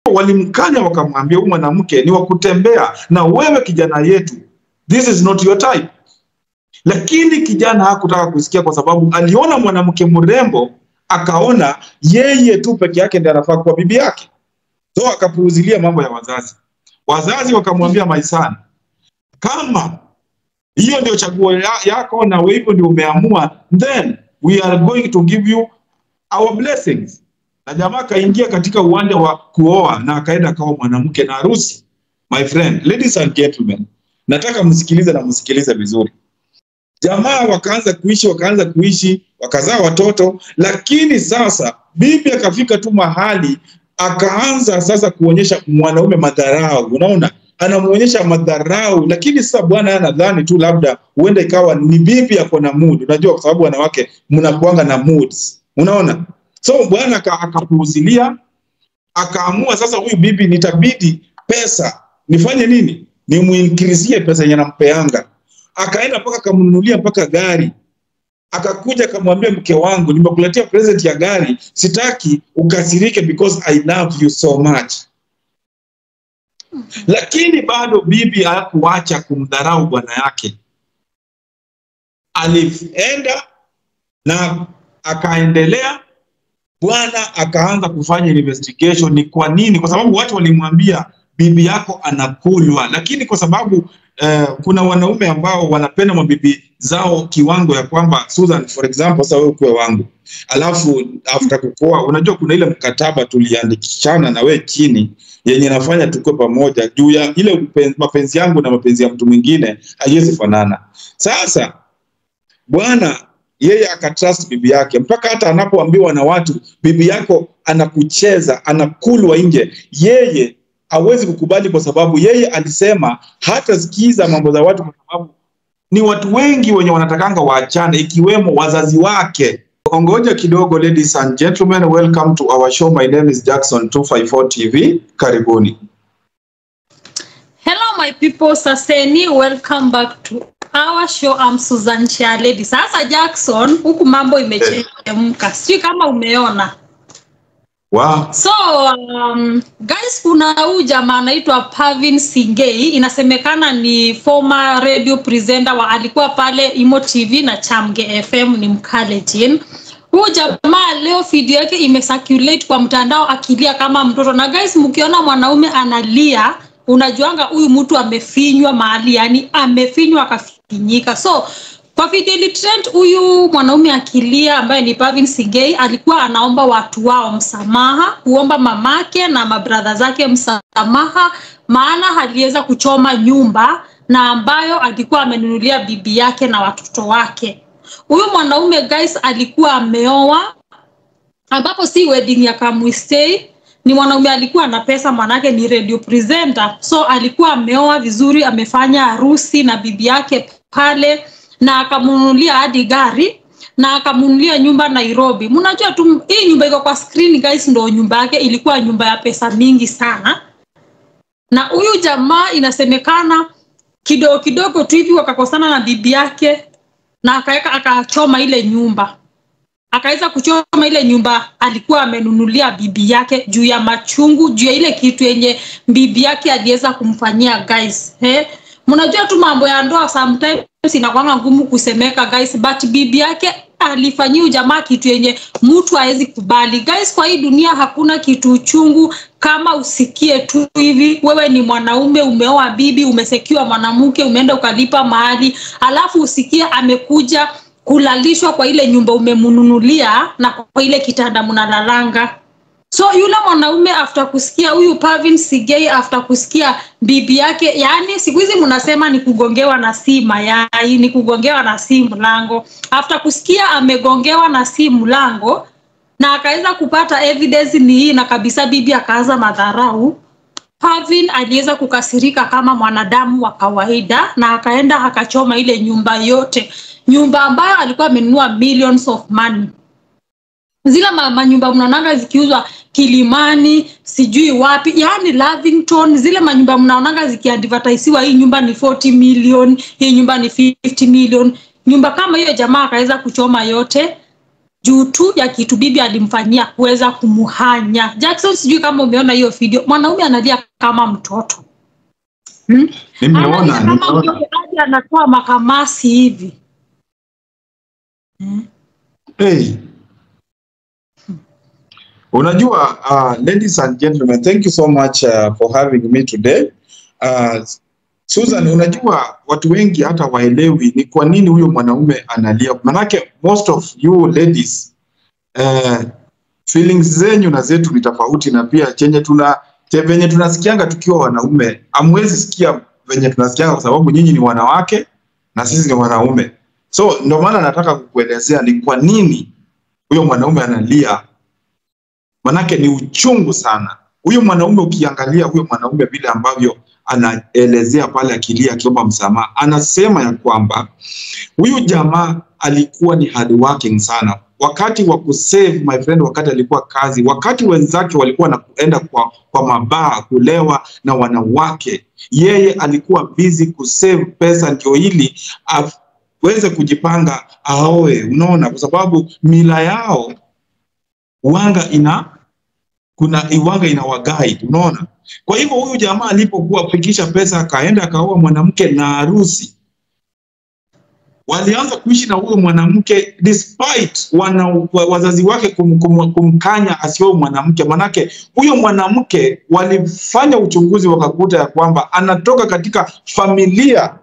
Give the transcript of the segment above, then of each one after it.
walimkanya wakamwambia, huyu mwanamke ni wa kutembea na wewe, kijana yetu, this is not your type. Lakini kijana hakutaka kusikia, kwa sababu aliona mwanamke mrembo, akaona yeye tu peke yake ndiye anafaa kuwa bibi yake, so akapuuzilia mambo ya wazazi. Wazazi wakamwambia, my son, kama hiyo ndio chaguo ya, yako na wewe hivyo ndio umeamua, then we are going to give you our blessings. Na jamaa akaingia katika uwanja wa kuoa na akaenda akaoa mwanamke na harusi. My friend, ladies and gentlemen, nataka msikilize na msikilize vizuri. Jamaa wakaanza kuishi, wakaanza kuishi, wakazaa watoto, lakini sasa bibi akafika tu mahali akaanza sasa kuonyesha mwanaume madharau. Unaona, anamuonyesha madharau, lakini sasa bwana anadhani tu labda huenda ikawa ni bibi ako na mood. Unajua, kwa sababu wanawake mnakuanga na moods, unaona. So bwana aka- akapuuzilia, akaamua sasa, huyu bibi nitabidi pesa nifanye nini, nimuinkrizie pesa yenye nampeanga. Akaenda mpaka akamnunulia mpaka gari akakuja akamwambia mke wangu, nimekuletea present ya gari, sitaki ukasirike because I love you so much. Lakini bado bibi hakuacha kumdharau bwana yake. Alienda na akaendelea, bwana akaanza kufanya investigation. Ni kwa nini? Kwa sababu watu walimwambia bibi yako anakulwa, lakini kwa sababu eh, kuna wanaume ambao wanapenda mabibi zao kiwango ya kwamba Susan, for example, sasa wewe ukuwe wangu, alafu after kukoa, unajua kuna ile mkataba tuliandikishana na wewe chini yenye nafanya tukue pamoja juu ya ile upen- mapenzi yangu na mapenzi ya mtu mwingine haiwezi fanana. Sasa bwana yeye akatrust bibi yake mpaka hata anapoambiwa na watu bibi yako anakucheza anakulwa nje, yeye hawezi kukubali, kwa sababu yeye alisema hatasikiza mambo za watu, kwa sababu ni watu wengi wenye wanatakanga waachane, ikiwemo wazazi wake. Ongoja kidogo, ladies and gentlemen, welcome to our show. My name is Jackson 254 TV. Karibuni. Hello my people, saseni, welcome back to our show. I'm Susan Chialedi. Sasa Jackson, huku mambo imechemka, sijui kama umeona. Wow. So um, guys, kuna huyu jamaa anaitwa Pavin Singei, inasemekana ni former radio presenter wa alikuwa pale Imo TV na Chamge FM, ni Mkalenjin. Huyu jamaa leo video yake imecirculate kwa mtandao akilia kama mtoto, na guys, mkiona mwanaume analia unajuanga huyu mtu amefinywa mahali, yani amefinywa akafinyika. So kwa video ilitrend, huyu mwanaume akilia ambaye ni Pavin Sigei alikuwa anaomba watu wao msamaha, kuomba mamake na mabradha zake msamaha, maana aliweza kuchoma nyumba na ambayo alikuwa amenunulia bibi yake na watoto wake. Huyu mwanaume guys alikuwa ameoa ambapo si wedding ya Kamwistei ni mwanaume alikuwa na pesa, manake ni radio presenter, so alikuwa ameoa vizuri, amefanya harusi na bibi yake pale, na akamnunulia hadi gari na akamnunulia nyumba Nairobi. Mnajua tu hii nyumba iko kwa screen guys, ndo nyumba yake ilikuwa nyumba ya pesa mingi sana, na huyu jamaa inasemekana kidogo kidogo tu hivi wakakosana na bibi yake na akaweka akachoma ile nyumba akaweza kuchoma ile nyumba alikuwa amenunulia bibi yake juu ya machungu juu ya ile kitu yenye bibi yake aliweza kumfanyia guys eh mnajua tu mambo ya ndoa sometimes inakwanga ngumu kusemeka guys but bibi yake alifanyia jamaa kitu yenye mtu hawezi kubali guys kwa hii dunia hakuna kitu uchungu kama usikie tu hivi wewe ni mwanaume umeoa bibi umesekiwa mwanamke umeenda ukalipa mahali alafu usikie amekuja kulalishwa kwa ile nyumba umemnunulia na kwa ile kitanda mnalalanga so yule mwanaume after kusikia huyu Pavin Sigei after kusikia bibi yake yani siku hizi mnasema ni kugongewa na si mayai ni kugongewa na si mlango after kusikia amegongewa na si mlango na akaweza kupata evidence ni hii na kabisa bibi akaanza madharau Pavin aliweza kukasirika kama mwanadamu wa kawaida na akaenda akachoma ile nyumba yote, nyumba ambayo alikuwa amenunua millions of money. Zile ma- manyumba mnaonanga zikiuzwa Kilimani, sijui wapi, yani Lavington, zile manyumba mnaonanga zikiadvertisiwa, hii nyumba ni 40 million, hii nyumba ni 50 million. Nyumba kama hiyo jamaa akaweza kuchoma yote juu tu ya kitu bibi alimfanyia kuweza kumuhanya. Jackson, sijui kama umeona hiyo video, mwanaume analia kama mtoto hmm? Nimeona, Analia kama nimeona. mtoto hadi anatoa makamasi hivi hmm? Hey. Unajua, uh, ladies and gentlemen, thank you so much uh, for having me today. Uh, Susan, unajua watu wengi hata waelewi ni kwa nini huyo mwanaume analia. Manake most of you ladies uh, feelings zenyu na zetu ni tofauti, na pia chenye tuna che- venye tunasikianga tukiwa wanaume, amwezi sikia venye tunasikianga kwa sababu nyinyi ni wanawake na sisi ni wanaume. So ndio maana nataka kukuelezea ni kwa nini huyo mwanaume analia, manake ni uchungu sana. Huyo mwanaume ukiangalia huyo mwanaume vile ambavyo anaelezea pale akilia akiomba msamaha, anasema ya kwamba huyu jamaa alikuwa ni hard working sana wakati wa kusave my friend, wakati alikuwa kazi, wakati wenzake walikuwa wanaenda kwa, kwa mabaa kulewa na wanawake, yeye alikuwa busy kusave pesa ndio ili aweze kujipanga aoe. Unaona, kwa sababu mila yao wanga ina kuna iwanga ina waguide, unaona. Kwa hivyo huyu jamaa alipokuwa fikisha pesa akaenda akaoa mwanamke na harusi walianza kuishi na huyo mwanamke despite wana, wa- wazazi wake kum, kum, kumkanya asioe mwanamke. Manake huyo mwanamke walifanya uchunguzi wakakuta ya kwamba anatoka katika familia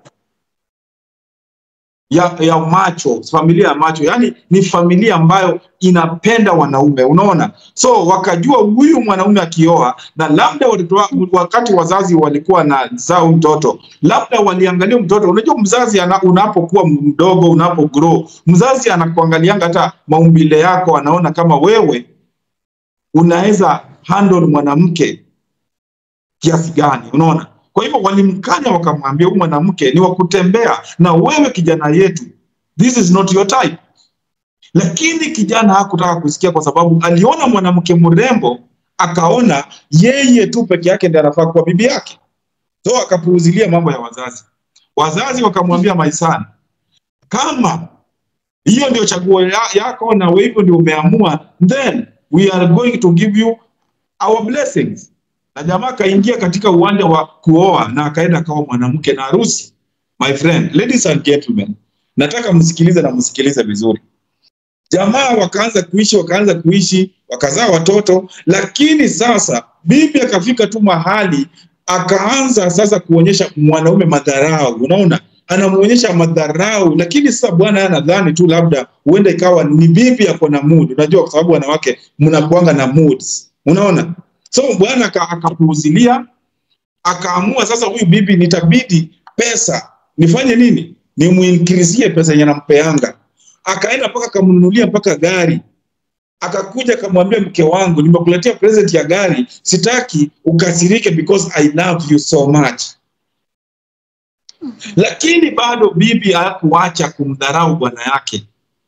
ya, ya macho, familia ya macho, yani ni familia ambayo inapenda wanaume, unaona. So wakajua huyu mwanaume akioa, na labda watoto wa- wakati wazazi walikuwa na zao mtoto, labda waliangalia mtoto. Unajua mzazi ana, unapokuwa mdogo, unapo grow, mzazi anakuangalianga hata maumbile yako, anaona kama wewe unaweza handle mwanamke kiasi gani, unaona. Kwa hivyo walimkanya wakamwambia, huyu mwanamke ni wa kutembea na wewe, kijana yetu, this is not your type. Lakini kijana hakutaka kusikia, kwa sababu aliona mwanamke mrembo, akaona yeye tu peke yake ndiye anafaa kuwa bibi yake, so akapuuzilia mambo ya wazazi. Wazazi wakamwambia, my son, kama hiyo ndio chaguo ya, yako na wewe hivyo ndio umeamua, then we are going to give you our blessings. Na jamaa akaingia katika uwanja wa kuoa na akaenda akaoa mwanamke na harusi. My friend, ladies and gentlemen, nataka msikilize na msikilize vizuri. Jamaa wakaanza kuishi, wakaanza kuishi, wakazaa watoto, lakini sasa bibi akafika tu mahali akaanza sasa kuonyesha mwanaume madharau. Unaona, anamuonyesha madharau, lakini sasa bwana yeye anadhani tu labda huenda ikawa ni bibi ako na mood. Unajua, kwa sababu wanawake mnakuanga na moods, unaona. So bwana aka- akapuuzilia, akaamua sasa, huyu bibi nitabidi pesa nifanye nini, nimuinkrizie pesa yenye nampeanga. Akaenda mpaka akamnunulia mpaka gari akakuja akamwambia mke wangu, nimekuletea present ya gari, sitaki ukasirike because I love you so much. Lakini bado bibi hakuacha kumdharau bwana yake,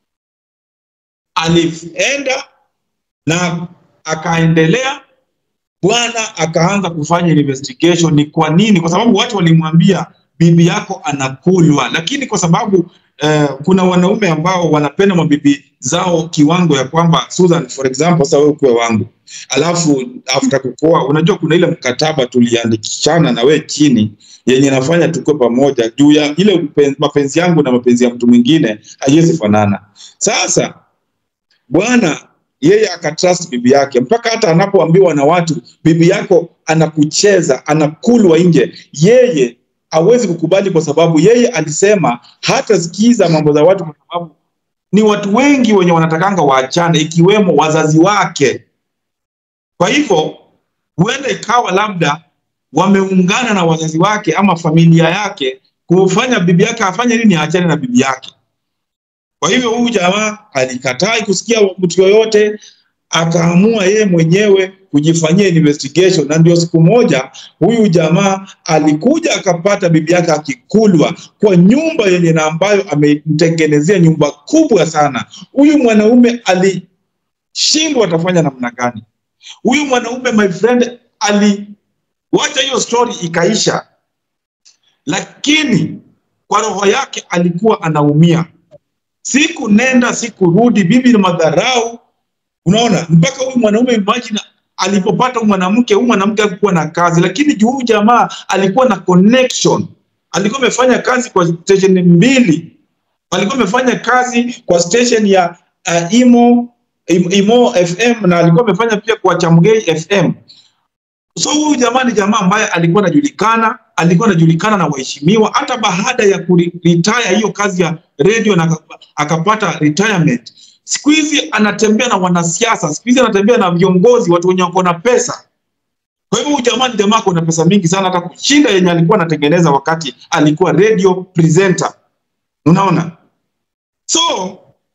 alienda na akaendelea. Bwana akaanza kufanya investigation, ni kwa nini? Kwa sababu watu walimwambia bibi yako anakulwa, lakini kwa sababu eh, kuna wanaume ambao wanapenda mabibi zao kiwango ya kwamba Susan, for example, sasa wewe kuwe wangu, alafu after kukoa, unajua kuna ile mkataba tuliandikishana na we chini yenye nafanya tukue pamoja juu ya ile upen- mapenzi yangu na mapenzi ya mtu mwingine haiwezi fanana. Sasa bwana yeye akatrust bibi yake mpaka hata anapoambiwa na watu bibi yako anakucheza anakulwa nje, yeye hawezi kukubali, kwa sababu yeye alisema hatasikiza mambo za watu, kwa sababu ni watu wengi wenye wanatakanga waachane, ikiwemo wazazi wake. Kwa hivyo huenda ikawa labda wameungana na wazazi wake ama familia yake kufanya bibi yake afanye nini, aachane na bibi yake. Kwa hivyo huyu jamaa alikataa kusikia mtu yoyote, akaamua yeye mwenyewe kujifanyia investigation, na ndio siku moja huyu jamaa alikuja akapata bibi yake akikulwa kwa nyumba yenye na ambayo amemtengenezea nyumba kubwa sana. Huyu mwanaume alishindwa atafanya namna gani? Huyu mwanaume my friend, aliwacha hiyo story ikaisha, lakini kwa roho yake alikuwa anaumia siku nenda siku rudi, bibi na madharau. Unaona, mpaka huyu mwanaume imagine alipopata huyu mwanamke, huyu mwanamke alikuwa na kazi, lakini juu huyu jamaa alikuwa na connection, alikuwa amefanya kazi kwa station mbili, alikuwa amefanya kazi kwa station ya uh, Imo Im- Imo FM na alikuwa amefanya pia kwa Chamgei FM. So huyu jamaa ni jamaa ambaye alikuwa anajulikana, alikuwa anajulikana na waheshimiwa hata baada ya kuretire hiyo kazi ya radio na aka- akapata retirement. Siku hizi anatembea na wanasiasa, siku hizi anatembea na viongozi, watu wenye wako na pesa. Kwa hivyo huyu jamaa ni jamaa ako na pesa mingi sana, hata kushinda yenye alikuwa anatengeneza wakati alikuwa radio presenter. Unaona? So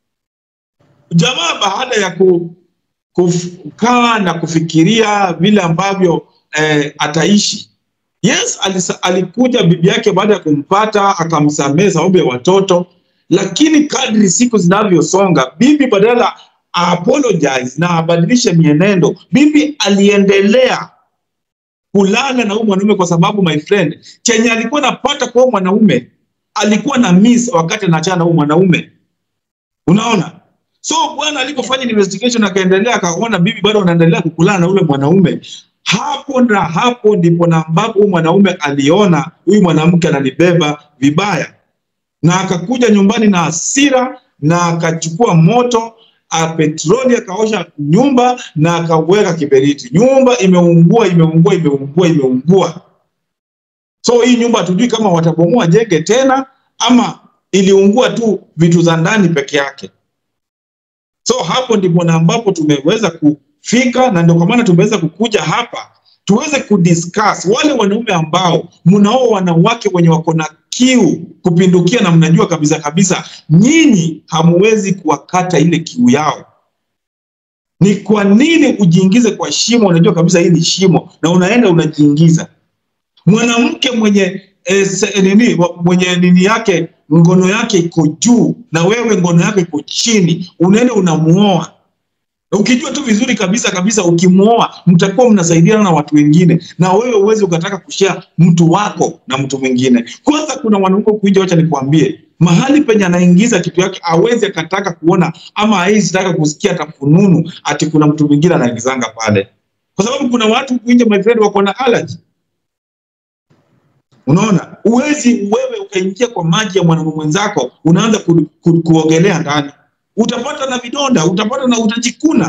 jamaa baada ya ku, kukaa na kufikiria vile ambavyo eh, ataishi. Yes, alisa, alikuja bibi yake baada ya kumpata akamsamehe sababu ya watoto, lakini kadri siku zinavyosonga, bibi badala apologize na abadilishe mienendo, bibi aliendelea kulala na huyu mwanaume kwa sababu my friend, chenye alikuwa napata kwa huyu mwanaume alikuwa na miss wakati anaachana na huyu mwanaume. Unaona? So bwana alipofanya investigation akaendelea akaona bibi bado anaendelea kukulana na ule mwanaume. Hapo na hapo ndipo na ambapo huyu mwanaume aliona huyu mwanamke ananibeba vibaya, na akakuja nyumbani na hasira na akachukua moto a petroli akaosha nyumba na akaweka kiberiti. Nyumba imeungua, imeungua, imeungua, imeungua. So hii nyumba hatujui kama watabomoa jenge tena ama iliungua tu vitu za ndani peke yake. So hapo ndipo na ambapo tumeweza kufika, na ndio kwa maana tumeweza kukuja hapa tuweze kudiscuss wale wanaume ambao mnao wanawake wenye wako na kiu kupindukia, na mnajua kabisa kabisa nyinyi hamuwezi kuwakata ile kiu yao. Ni kwa nini ujiingize kwa shimo? Unajua kabisa hii ni shimo, na unaenda unajiingiza. Mwanamke mwenye eh, se- nini wa- mwenye nini yake ngono yake iko juu na wewe ngono yako iko chini, unaenda unamuoa ukijua tu vizuri kabisa kabisa, ukimuoa mtakuwa mnasaidiana na watu wengine, na wewe uwezi ukataka kushare mtu wako na mtu mwingine. Kwanza kuna wanaume kuja, wacha nikwambie, mahali penye anaingiza kitu yake awezi akataka kuona ama hawezi taka kusikia hata fununu ati kuna mtu mwingine anaingizanga pale, kwa sababu kuna watu huku nje, my friend, wako na allergy. Unaona, uwezi wewe ukaingia kwa maji ya mwanamume mwenzako unaanza ku, ku, kuogelea ndani, utapata na vidonda, utapata na utajikuna.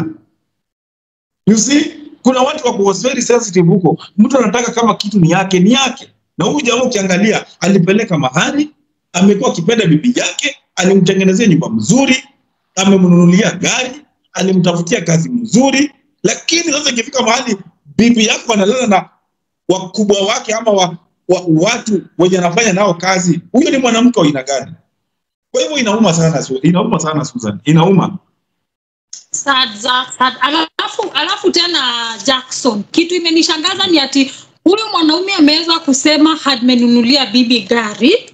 You see, kuna watu wako very sensitive huko, mtu anataka kama kitu ni yake ni yake. Na huyu jamaa ukiangalia, alipeleka mahali, amekuwa akipenda bibi yake, alimtengenezea nyumba mzuri, amemnunulia gari, alimtafutia kazi mzuri, lakini sasa ikifika mahali bibi yako analala na wakubwa wake ama wa, wa, watu wenye anafanya nao kazi, huyo ni mwanamke wa aina gani? Kwa hivyo inauma sana, Su- inauma sana Susan, inauma. sad, sad, sad. Alafu, alafu tena Jackson, kitu imenishangaza ni ati huyu mwanaume ameweza kusema amenunulia bibi gari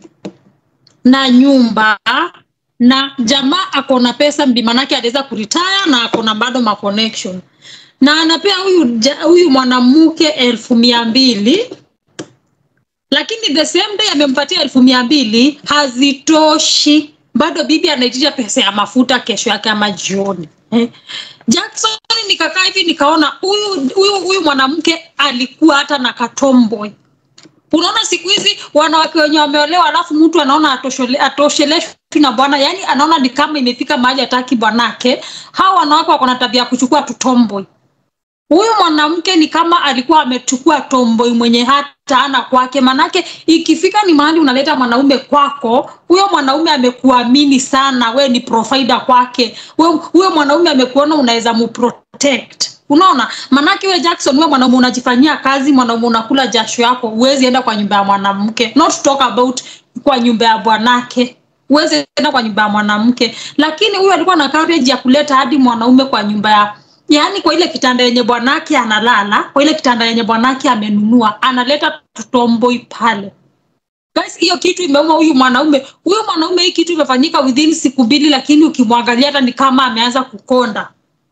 na nyumba na jamaa ako na pesa mbi manake aliweza kuritaya na ako na bado ma connection na anapea huyu ja- huyu mwanamke elfu mia mbili lakini the same day amempatia elfu mia mbili hazitoshi bado bibi anaitisha pesa ya mafuta kesho yake ama jioni eh. Jackson nikakaa hivi nikaona huyu huyu huyu mwanamke alikuwa hata na katomboy unaona siku hizi wanawake wenye wameolewa alafu mtu anaona atoshele- atosheleshwi na bwana yani anaona ni kama imefika mahali hataki bwanake hawa wanawake wako na tabia ya kuchukua tutomboy huyu mwanamke ni kama alikuwa amechukua tomboi mwenye hata ana kwake manake ikifika ni mahali unaleta mwanaume kwako huyo mwanaume amekuamini sana we ni provider kwake We- huyo mwanaume amekuona unaweza muprotect unaona manake we jackson we mwanaume unajifanyia kazi mwanaume unakula jasho yako huwezi enda kwa nyumba ya mwanamke not to talk about kwa nyumba ya bwanake huwezi enda kwa nyumba ya mwanamke lakini huyu alikuwa na courage ya kuleta hadi mwanaume kwa nyumba ya yaani kwa ile kitanda yenye bwanake analala kwa ile kitanda yenye bwanake amenunua analeta tutomboi pale guys hiyo kitu imeuma huyu mwanaume huyu mwanaume hii kitu imefanyika within siku mbili lakini ukimwangalia hata ni kama ameanza kukonda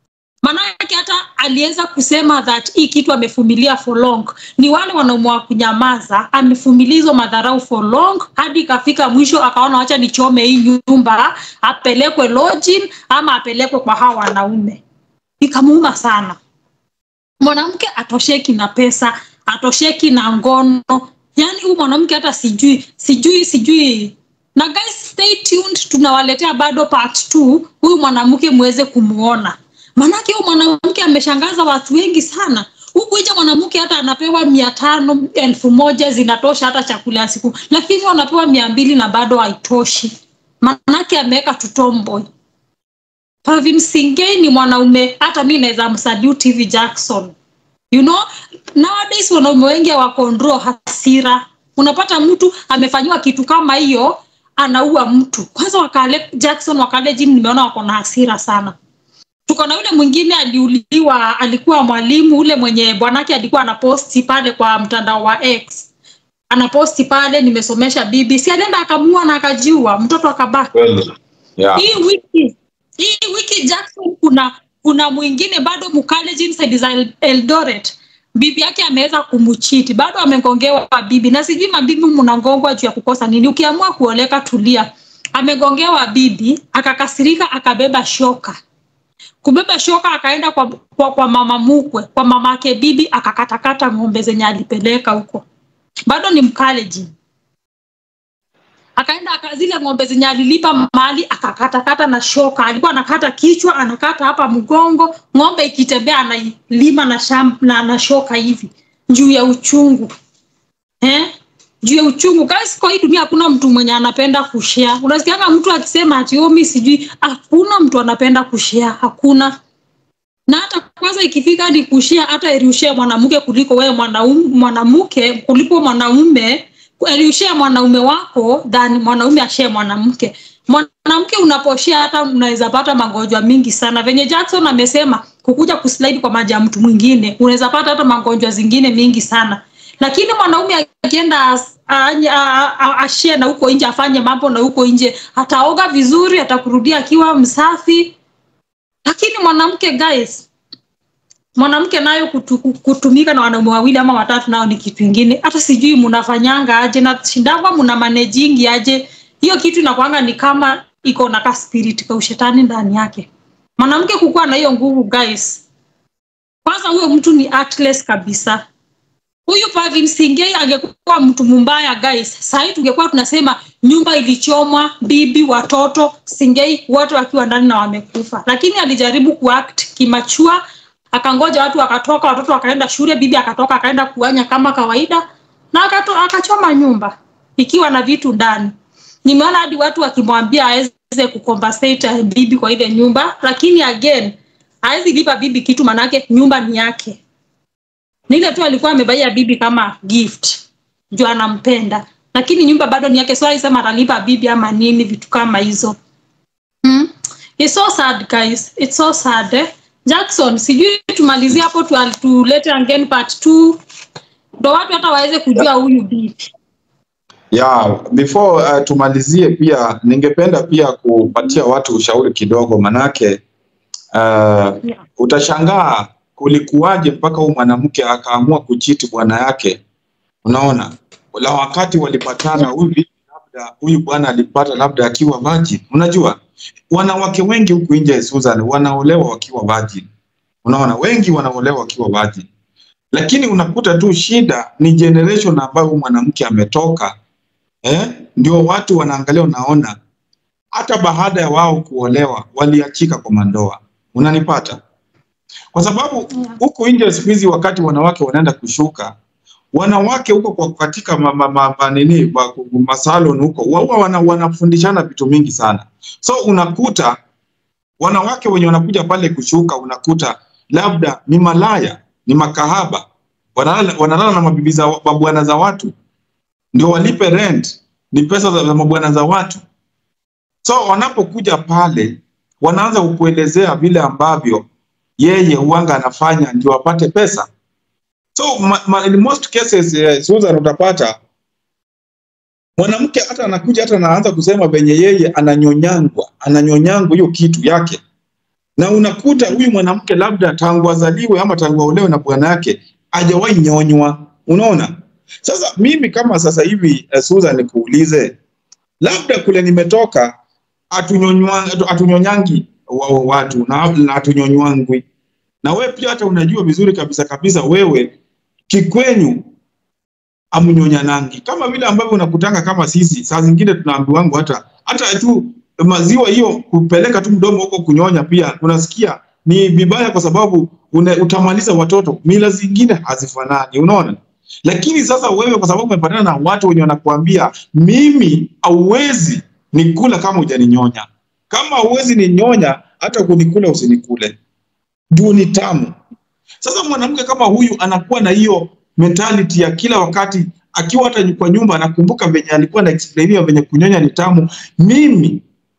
maanake hata aliweza kusema that hii kitu amefumilia for long ni wale wanaume wa kunyamaza amefumilia hizo madharau for long hadi ikafika mwisho akaona wacha nichome hii nyumba apelekwe lodging ama apelekwe kwa hawa wanaume ikamuuma sana mwanamke atosheki na pesa atosheki na ngono yaani huyu mwanamke hata sijui sijui sijui na guys stay tuned tunawaletea bado part 2 huyu mwanamke muweze kumuona maanake huyu mwanamke ameshangaza watu wengi sana huku nje mwanamke hata anapewa mia tano elfu moja zinatosha hata chakula ya siku lakini wanapewa mia mbili na bado haitoshi maanake ameweka tutomboy Pavin Singei ni mwanaume hata mi naweza msalute hivi Jackson. You know, nowadays wanaume wengi hawakondro hasira. Unapata mtu amefanyiwa kitu kama hiyo anaua mtu. Kwanza wakale Jackson wakale gym nimeona wako na hasira sana. Tuko na yule mwingine aliuliwa, alikuwa mwalimu ule mwenye bwanake alikuwa anaposti pale kwa mtandao wa X. Anaposti pale nimesomesha bibi, si alienda akamua na akajiua, mtoto akabaki Kweli. Yeah. hii wiki hii wiki Jackson kuna kuna mwingine bado mkaleji inside za El- Eldoret bibi yake ameweza kumchiti bado amegongewa bibi na sijui mabibi mnangongwa juu ya kukosa nini ukiamua kuoleka tulia amegongewa bibi akakasirika akabeba shoka kubeba shoka akaenda kwa, kwa, kwa mama mukwe kwa mama yake bibi akakatakata ng'ombe zenye alipeleka huko bado ni mkaleji akaenda aka, zile ng'ombe zenye alilipa mali akakatakata na shoka alikuwa anakata kichwa anakata hapa mgongo ng'ombe ikitembea anailima na, sham, na, na shoka hivi juu ya uchungu eh? juu ya uchungu guys kwa hii dunia hakuna mtu mwenye anapenda kushare unasikianga mtu akisema ati "Oh, mi sijui hakuna mtu anapenda kushare hakuna na hata kwanza ikifika ni kushia hata eriushia mwanamke kuliko wewe mwanaume mwanamke kuliko mwanaume eriushia mwanaume wako than mwanaume ashie mwanamke mwanamke unaposhia hata unaweza pata magonjwa mingi sana venye jackson amesema kukuja kuslide kwa maji ya mtu mwingine unaweza pata hata magonjwa zingine mingi sana lakini mwanaume akienda as- anye- a- a- ashie na huko nje afanye mambo na huko nje ataoga vizuri atakurudia akiwa msafi lakini mwanamke guys mwanamke nayo kutu, kutumika na wanaume wawili ama watatu nao ni kitu ingine hata sijui mnafanyanga aje na shindangwa mna manejingi aje hiyo kitu inakwanga ni kama iko na ka spirit ka ushetani ndani yake mwanamke kukuwa na hiyo nguvu guys kwanza huyo mtu ni artless kabisa huyu Pavin Singei angekuwa mtu mbaya guys, sahii tungekuwa tunasema nyumba ilichomwa, bibi, watoto, Singei wote wakiwa ndani na wamekufa, lakini alijaribu kuact kimachua, akangoja watu wakatoka, watoto wakaenda shule, bibi akatoka akaenda kuanya kama kawaida na akato, akachoma nyumba ikiwa na vitu ndani. Nimeona hadi watu wakimwambia aweze kucompensate bibi kwa ile nyumba, lakini again hawezi lipa bibi kitu, manake nyumba ni yake ni ile tu alikuwa amebaia bibi kama gift juu anampenda lakini nyumba bado ni yake so alisema atalipa bibi ama nini vitu kama hizo mm? It's so sad guys it's so sad eh? jackson sijui tumalizie hapo tu, tulete again part 2 ndo watu hata waweze kujua huyu bibi Yeah, before uh, tumalizie pia ningependa pia kupatia watu ushauri kidogo manake uh, yeah. utashangaa kulikuwaje mpaka huyu mwanamke akaamua kuchiti bwana yake. Unaona, la wakati walipatana, huyu bibi labda huyu bwana alipata labda akiwa virgin. Unajua wanawake wengi huku nje Susan wanaolewa wakiwa virgin. Unaona, wengi wanaolewa wakiwa virgin, lakini unakuta tu shida ni generation ambayo huyu mwanamke ametoka eh, ndio watu wanaangalia, unaona hata baada ya wao kuolewa waliachika kwa mandoa. Unanipata? Kwa sababu Yeah. huku nje siku hizi wakati wanawake wanaenda kushuka, wanawake huko kwa katika ma, ma, ma, ma, nini ma, masalon huko wao wana, wanafundishana vitu mingi sana, so unakuta wanawake wenye wanakuja pale kushuka, unakuta labda ni malaya, ni makahaba, wanalala, wanalala na mabibi za mabwana za watu, ndio walipe rent, ni pesa za, za mabwana za watu. So wanapokuja pale, wanaanza kukuelezea vile ambavyo yeye huanga anafanya ndio apate pesa. So ma, ma, in most cases eh, Susan, utapata mwanamke hata anakuja hata anaanza kusema venye yeye ananyonyangwa, ananyonyangwa hiyo kitu yake na unakuta huyu mwanamke labda tangu azaliwe ama tangu aolewe na bwana yake hajawahi nyonywa. Unaona, sasa mimi kama sasa hivi uh, Susan nikuulize, labda kule nimetoka atunyonywa atunyonyangi wa, wa, watu na, na hatunyonywangwi na wewe pia hata unajua vizuri kabisa kabisa wewe kikwenyu amnyonyanangi kama vile ambavyo unakutanga kama sisi saa zingine tunaambiwangu hata hata tu maziwa hiyo kupeleka tu mdomo huko kunyonya pia unasikia ni vibaya kwa sababu una, utamaliza watoto mila zingine hazifanani unaona lakini sasa wewe kwa sababu umepatana na watu wenye wanakuambia mimi hauwezi nikula kama hujaninyonya kama huwezi ninyonya hata kunikula usinikule juu ni tamu sasa mwanamke kama huyu anakuwa na hiyo mentality ya kila wakati akiwa hata kwa nyumba anakumbuka venye alikuwa na explainia venye kunyonya ni tamu mimi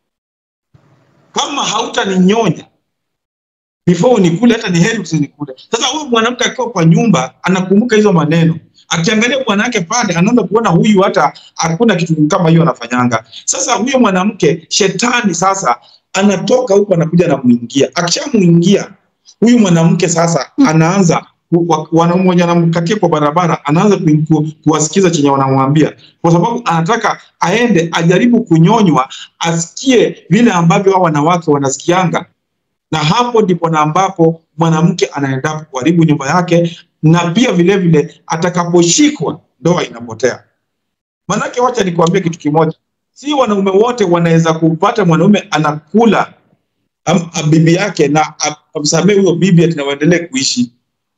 kama hautaninyonya before unikule hata ni heri usinikule sasa huyu mwanamke akiwa kwa nyumba anakumbuka hizo maneno akiangalia bwana yake pale anaanza kuona huyu hata hakuna kitu kama hiyo anafanyanga sasa huyo mwanamke shetani sasa anatoka huko anakuja anamuingia akishamuingia huyu mwanamke sasa anaanza wanaume wenye anamkatia kwa barabara anaanza ku, ku, kuwasikiza chenye wanamwambia kwa sababu anataka aende ajaribu kunyonywa asikie vile ambavyo hao wanawake wanasikianga na hapo ndipo na ambapo mwanamke anaenda kuharibu nyumba yake na pia vile vile atakaposhikwa ndoa inapotea manake wacha nikwambie kitu kimoja si wanaume wote wanaweza kupata mwanaume anakula am, am, bibi yake na amsamee huyo bibi ati na waendelee kuishi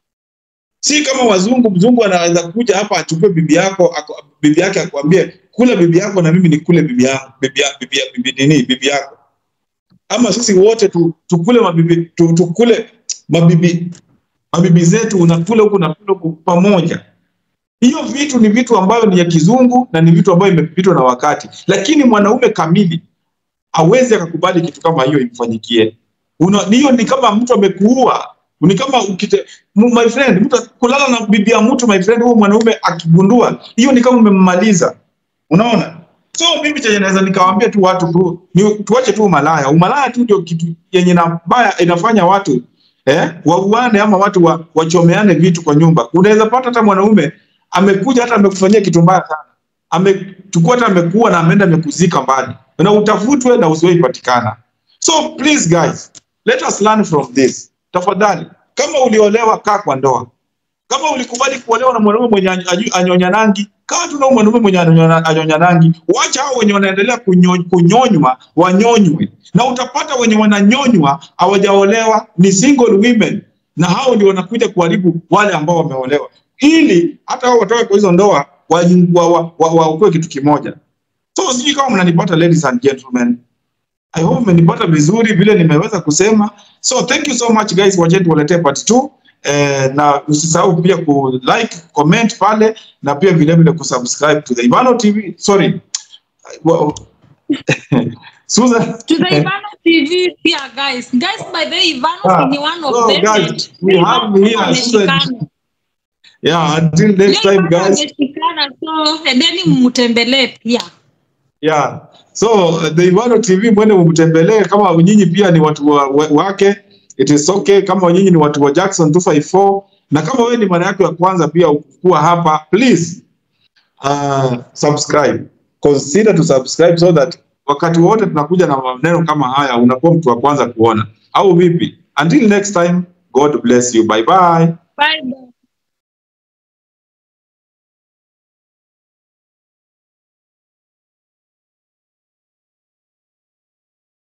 si kama wazungu mzungu anaweza kuja hapa achukue bibi yako ako, bibi yake akwambie kula bibi yako na mimi nikule bibi yangu bibi, ya- bibi, ya- bibi nini bibi yako ama sisi wote tu, tukule mabibi tu, tukule mabibi mabibi zetu unakula huku nakula huku pamoja hiyo vitu ni vitu ambayo ni ya kizungu na ni vitu ambayo imepitwa na wakati lakini mwanaume kamili awezi akakubali kitu kama hiyo imfanyikie Una- hiyo ni kama mtu amekuua ni kama ukite, m- my friend mtu kulala na bibi ya mtu my friend huyo mwanaume akigundua hiyo ni kama umemmaliza unaona so mimi chenye naweza nikawaambia tu watu tu, ni, tuache tu umalaya umalaya tu ndio kitu yenye na baya inafanya watu eh, wauane ama watu wa, wachomeane vitu kwa nyumba unaweza pata hata mwanaume amekuja hata amekufanyia kitu mbaya sana amechukua hata amekuwa na ameenda amekuzika mbali na utafutwe na usiwahi patikana so please guys let us learn from this tafadhali kama uliolewa kaa kwa ndoa kama ulikubali kuolewa na mwanaume mwenye anyo- anyonya rangi kaa tu na huyo mwanaume mwenye anyonya anyonya rangi wacha hao wenye wanaendelea kunyo- kunyonywa wanyonywe na utapata wenye wananyonywa hawajaolewa ni single women na hao ndio wanakuja kuharibu wale ambao wameolewa ili hata hao watoke kwa hizo ndoa waokoe wa, wa, wa, waokoe kitu kimoja so sijui kama mnanipata ladies and gentlemen I hope mmenipata vizuri vile nimeweza kusema. So thank you so much guys, wacheni tuwaletee part 2 eh, na usisahau pia ku like, comment pale na pia vile vile kusubscribe to the Ivano TV. Sorry. Well, Susan. to the Ivano TV pia guys. Guys, by the way, Ivano Ah, ni one of so them. guys, we Ivano have here wameshikana. Susan. Yeah, until next Leo time Ivano guys. wameshikana, so endeni mtembelee pia. Yeah. So uh, the Ivano TV mwende mtembelee kama nyinyi pia ni watu wa, wa, wake it is okay kama nyinyi ni watu wa Jackson 254 na kama wewe ni mara yako ya kwanza pia kuwa hapa please uh, subscribe consider to subscribe so that wakati wote tunakuja na maneno kama haya unakuwa mtu wa kwanza kuona au vipi until next time god bless you bye bye Bye bye.